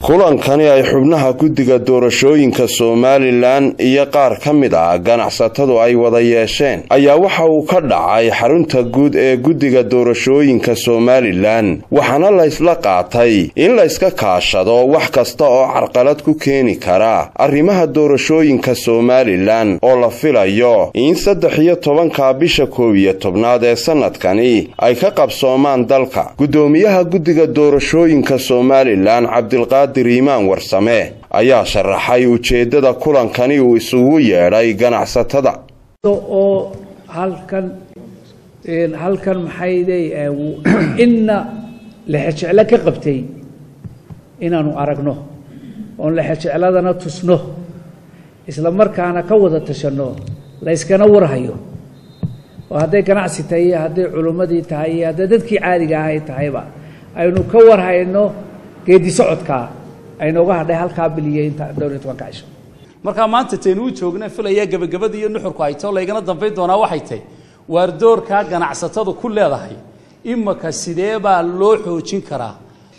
kulankani ay xubnaha guddiga doorashooyinka somalilan iyo qaar ka mid ah ganacsatadu ay wada yeesheen ayaa waxa uu ka dhacay xarunta guud ee guddiga doorashooyinka somalilan waxaana laysla qaatay in layska kaashado wax kasta oo carqalad ku keeni kara arrimaha doorashooyinka somalilan oo la filayo in saddex iyo tobanka bisha koob iyo tobnaad ee sanadkani ay ka qabsoomaan dalka guddoomiyaha guddiga doorashooyinka somalilan cabdilqaadir iimaan warsame ayaa sharaxay ujeeddada kulankani uu isugu yeedhay ganacsatada oo halkan halkan maxayday inna lexejeclo ka qabtay inaanu aragno oon lexejecladana tusno isla markaana ka wada tashanno layskana warhayo oo hadday ganacsi tahay iyo hadday culimmadii tahay iyo hadday dadkii caadiga ahay tahayba aynu ka warhayno geedi socodkaa aynooga hadhay halkaa biliya inta dhowr iyo tobanka cisho markaa maanta taynu u joogna filaya gebagabada iyo nuxurku hayto laygana dambayn doonaa waxay tahy waar doorkaa ganacsatadu ku leedahay imaka sidee baa loo xoojin karaa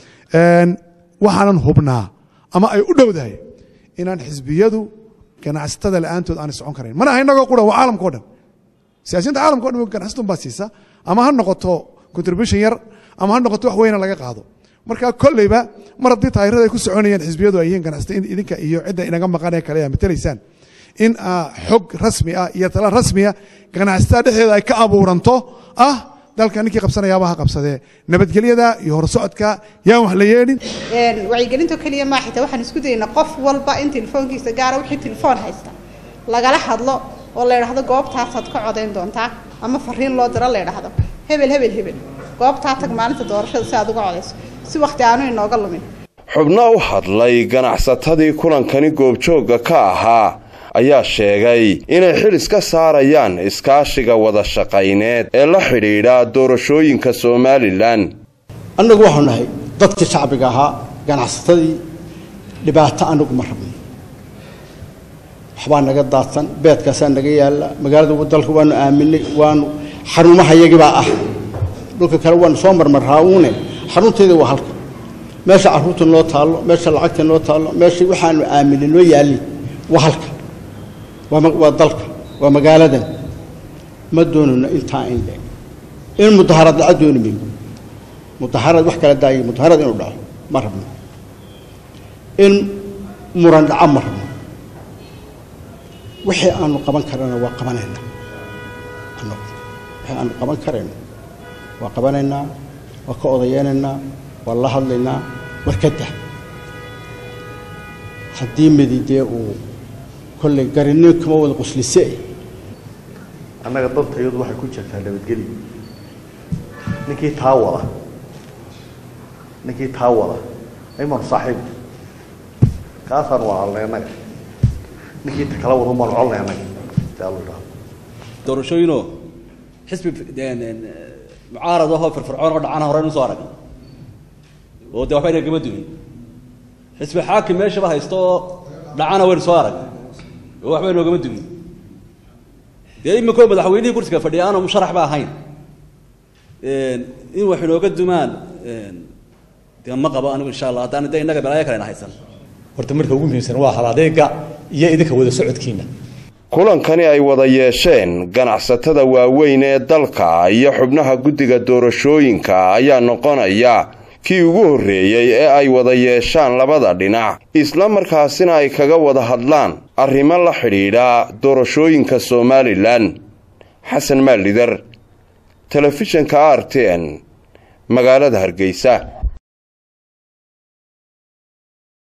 waxaanan hubnaa ama ay u dhowdahay inaan xisbiyadu ganacsatada la'aantood aanay socon karayn mana aha inagoo quran waa caalamka o dhan siyaasiyiinta caalamka o dhan ganacsatun baa siisa ama ha noqoto contribution yar ama ha noqoto wax weyna laga qaado marka kolleyba mar haddii taayirada ay ku soconayaan xisbiyadu ay yihiin ganacsata idinka iyo cidda inaga maqan ee kale aa matalaysaan in xog rasmi ah iyo tala rasmiya ganacsatada dhexdeeda ay ka abuuranto ah dalka ninkii qabsanayaaba ha qabsadee nabadgelyada iyo horsocodka yaan wax la yeedhin wacyigelinto keliya maa xitaa waxaan isku dayaynaa qof walba in telefoonkiisa gaara wixii telefoon haysta lagala hadlo oo la idhaahdo goobtaasaad ka codayn doontaa ama fariin loo diro la idhaahdo hebel hebel hebel goobtaa tag maalinta doorashada si aad uga codayso si wakhti aanu inooga lumin xubno u hadlay ganacsatadii kulankani goobjoogga ka ahaa ayaa sheegay inay xil iska saarayaan iskaashiga wada shaqayneed ee la xidhiidha doorashooyinka somalilan annagu waxaanu nahay dadkii shacbiga ahaa ganacsatadii dhibaato annagu ma rabno waxbaa naga daadsan beedkaasaa naga yaalla magaalada dalka waanu aaminay waanu xarumahayagibaa ah dhulka kale waanu soo marmarraauune xarunteeda waa halka meesha carruurta noo taallo meesha lacagta noo taallo meesha waxaanu aaminay noo yaallay waa halka waa dalka waa magaaladan ma doonayno intaa in le in mudaharad dhaco dooni mayno mudaharad wax kala daayay mudaharad inuu dhaco ma rabno in muran dhaco ma rabno wixii aanu qaban karana waa qabanaynaa annagu wixii aanu qaban karayno waa qabanaynaa waa ka odayeynaynaa waa la hadlaynaa war ka dah haddii mididee uu kolley garinin kama wada quslise annaga dantayadu waxay ku jirtaa nabadgelyo ninkii taa wada ninkii taa wada aymaanu saaxiib kaasaan waalnay annaga ninkii ta kala wada maanu colnay annaga si alla idhaahdo doorashooyinoo xisbi mucaarad ahoo firfircoon oo dhacana horeynu soo aragna oo dee waxba yna gama dumin xisbi xaakim meeshaba haysto oo dhacana waynu soo aragna oo waxba inoogama dumin dee iminkoo madaxweynihii kursiga fadhiya aanu musharax ba ahayn in wax inooga dumaan dee ma qabo anigu insha allah haddaan de innaga balaayo kalena haysan horta marka ugu muhiimsan waa hal adeega iyo idinka wada socodkiina kulankani ay wada yeesheen ganacsatada waaweyn ee dalka iyo xubnaha guddiga doorashooyinka ayaa noqonaya kii ugu horreeyey ee ay wada yeeshaan labada dhinac isla markaasina ay kaga wada hadlaan arrimo la xidhiidha doorashooyinka somalilan xasan maalidar telefishinka r t n magaalada hargeysa